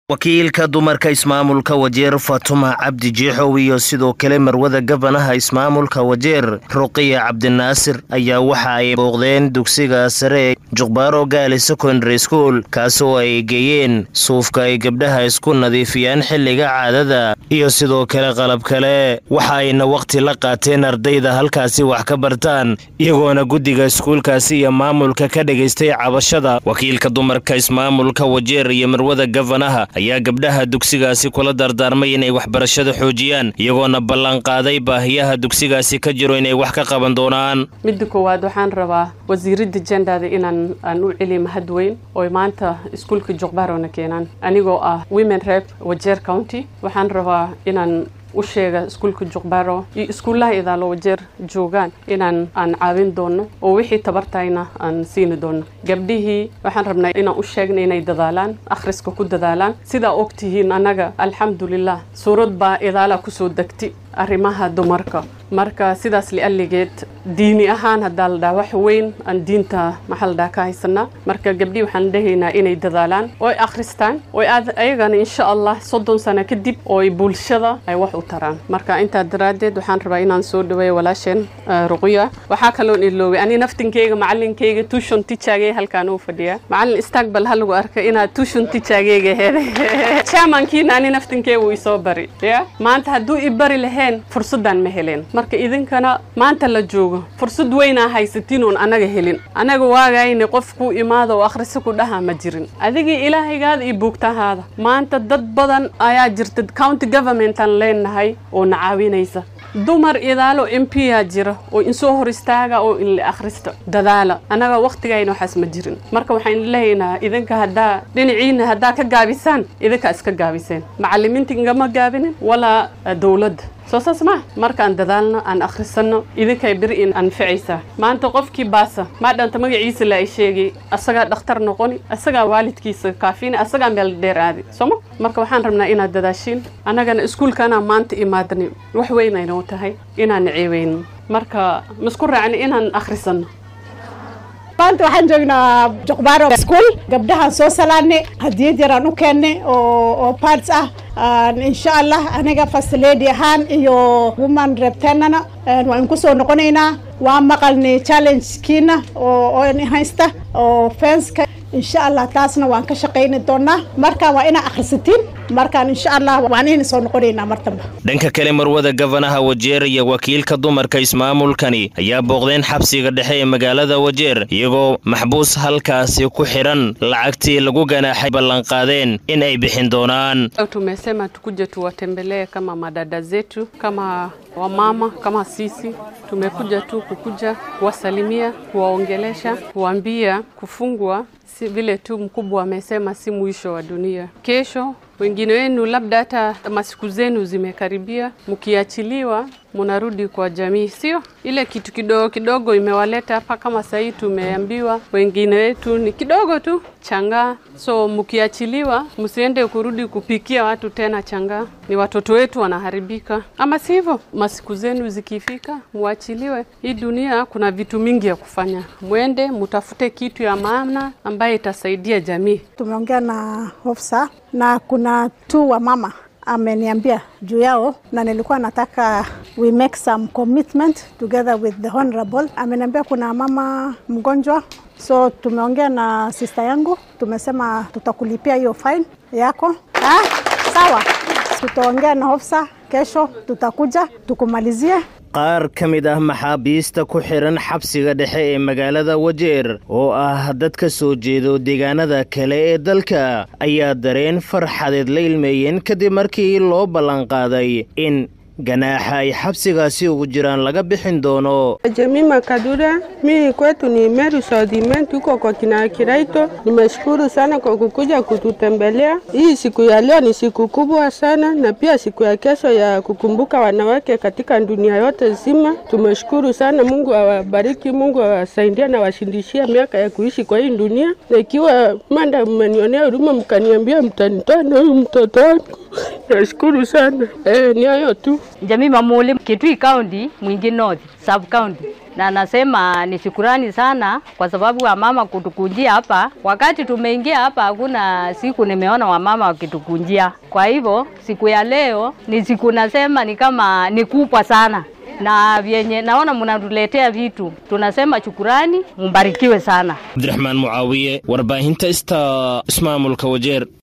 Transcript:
wakiilka dumarka ismaamulka wajeer fatuma cabdi jeexow iyo sidoo kale marwada gabanaha ismaamulka wajeer ruqiya cabdinaasir ayaa waxa ay booqdeen dugsiga sare ee juqbaaro gaali secondary school kaasoo ay geeyeen suufka ay gabdhaha isku nadiifiyaan xilliga caadada iyo sidoo kale qalab kale waxa ayna wakhti la qaateen ardayda halkaasi wax ka bartaan iyagoona guddiga iskuulkaasi iyo maamulka ka dhagaystay cabashada wakiilka dumarka ismaamulka wajeer iyo marwada gabanaha ayaa gabdhaha dugsigaasi kula dardaarmay inay waxbarashada xoojiyaan iyagoona ballanqaaday baahiyaha dugsigaasi ka jiro inay wax ka qaban doonaan midda koowaad waxaan rabaa wasiiradda jendada inaan aan u celiy mahad weyn oy maanta iskuulka juqbaarona keenaan anigoo ah women rep wajeer county waxaan rabaa inaan u sheega iskuulka juqbaaro iyo iskuullaha idaalo wajeer joogaan inaan aan caawin doono oo wixii tabartayna aan siini doono gabdhihii waxaan rabnaa inaan u sheegna inay dadaalaan akhriska ku dadaalaan sidaa og tihiin annaga alxamdulilah suurad baa idaala kusoo degti arrimaha dumarka marka sidaas lialligeed diini ahaan haddaa la dhaha wax weyn aan diinta maxaa la dhaha ka haysanaa marka gabdhii waxaan dhahaynaa inay dadaalaan oy akhristaan oy ayagana insha allah soddon sano kadib ooy bulshada ay wax u taraan marka intaa daraaddeed waxaan rabaa inaan soo dhaweeyo walaasheen ruqya waxaa kaloon iloobay ani naftinkeyga macalinkeyga tuushon tijaagay halkaan uu fadhiyaa macalin istaaqbal ha lagu arka inaad tuushon tijaageyga heeday chairmankiina ani naftinkeyga uu isoo bari ya maanta hadduu i bari laheen fursadaan ma heleen marka idinkana maanta la joogo fursad weynaa haysatiin oon anaga helin anaga waagayna qof kuu imaada oo akhrisa ku dhaha ma jirin adigii ilaahaygaada iyo buugtahaada maanta dad badan ayaa jirta county governmentaan leenahay oo na caawinaysa dumar idaalo m p yaa jira oo insoo hor istaaga oo in la akhrista dadaala annaga wakhtigayna waxaas ma jirin marka waxaan leeyaynaa idinka haddaa dhinaciina haddaa ka gaabisaan idinka iska gaabiseen macalimiinta ingama gaabinin walaa dowladda soo saas ma markaan dadaalno aan akhrisanno idinkay beri in anficaysaa maanta qofkii baasa maa dhanta magaciisa la ay sheegay asagaa dhakhtar noqoni asagaa waalidkiisa kaafini asagaa meel dheer aadi sooma marka waxaan rabnaa inaad dadaashiin annagana iskuulkaanaa maanta imaadani wax weynayno tahay inaan ceeweyno marka masku raacni inaan akhrisanno maanta waxaan joognaa juqbaaro school gabdhahaan soo salaanay hadiyad yaraan u keennay oo parts ah insha allah aniga first lady ahaan iyo woman reptenana waan ku soo noqonaynaa waan maqalnay challengekiina oo haysta oo fenska insha allah taasna waan ka shaqayni doonaa marka waa inaa akhrisatiin markaan insha allah waan in soo noqonaynaa martamba dhanka kale marwada gabanaha wajeer iyo wakiilka dumarka ismaamulkani ayaa booqdeen xabsiga dhexe ee magaalada wajeer iyagoo maxbuus halkaasi ku xidhan lacagtii lagu ganaaxay ballanqaadeen in ay bixin doonaan tumesema tukuje tuwatembelee kama madada zetu kama wamama kama sisi tumekuja tu kukuja kuwasalimia kuwaongelesha kuwaambia kufungwa si vile tu mkubwa amesema si mwisho wa dunia kesho wengine wenu labda hata masiku zenu zimekaribia, mkiachiliwa munarudi kwa jamii, sio ile kitu kidogo kidogo imewaleta hapa. Kama sahii tumeambiwa wengine wetu ni kidogo tu changaa, so mkiachiliwa, msiende kurudi kupikia watu tena changaa, ni watoto wetu wanaharibika, ama sivyo? Masiku zenu zikifika, muachiliwe. Hii dunia kuna vitu mingi ya kufanya, mwende mutafute kitu ya maana ambaye itasaidia jamii. Tumeongea na ofisa na kuna tu wa mama ameniambia juu yao, na nilikuwa nataka we make some commitment together with the honorable. Ameniambia kuna mama mgonjwa, so tumeongea na sister yangu, tumesema tutakulipia hiyo fine yako. Ah, sawa, tutaongea na ofisa kesho, tutakuja tukumalizie qaar ka mid ah maxaabiista ku xidhan xabsiga dhexe ee magaalada wajeer oo ah dad ka soo jeedo deegaanada kale ee dalka ayaa dareen farxadeed la ilmeeyeen kadib markii loo ballanqaaday in ganaaxa ay xabsigaasi ugu jiraan laga bixin doono. Jamii Makadura, mimi kwetu ni Meru South tuko kwa kina Kiraito. Nimeshukuru sana kwa kukuja kututembelea. Hii siku ya leo ni siku kubwa sana, na pia siku ya kesho ya kukumbuka wanawake katika dunia yote nzima. Tumeshukuru sana, Mungu awabariki, Mungu awasaidie na washindishie miaka ya kuishi kwa hii dunia, na ikiwa manda mmenionea huruma mkaniambia mtanitoa na huyu mtoto wangu, nashukuru sana. Eh, ni hayo tu. Jamii Mamule, Kitui County, Mwingi North, Sub County. na nasema ni shukurani sana kwa sababu wamama kutukunjia hapa. Wakati tumeingia hapa, hakuna siku nimeona wamama wakitukunjia. Kwa hivyo siku ya leo ni siku nasema ni kama ni kubwa sana na vyenye naona mnatuletea vitu, tunasema shukurani, mbarikiwe sana. cabdiraxmaan mucaawiye warbaahinta ista ismaamulka wajeer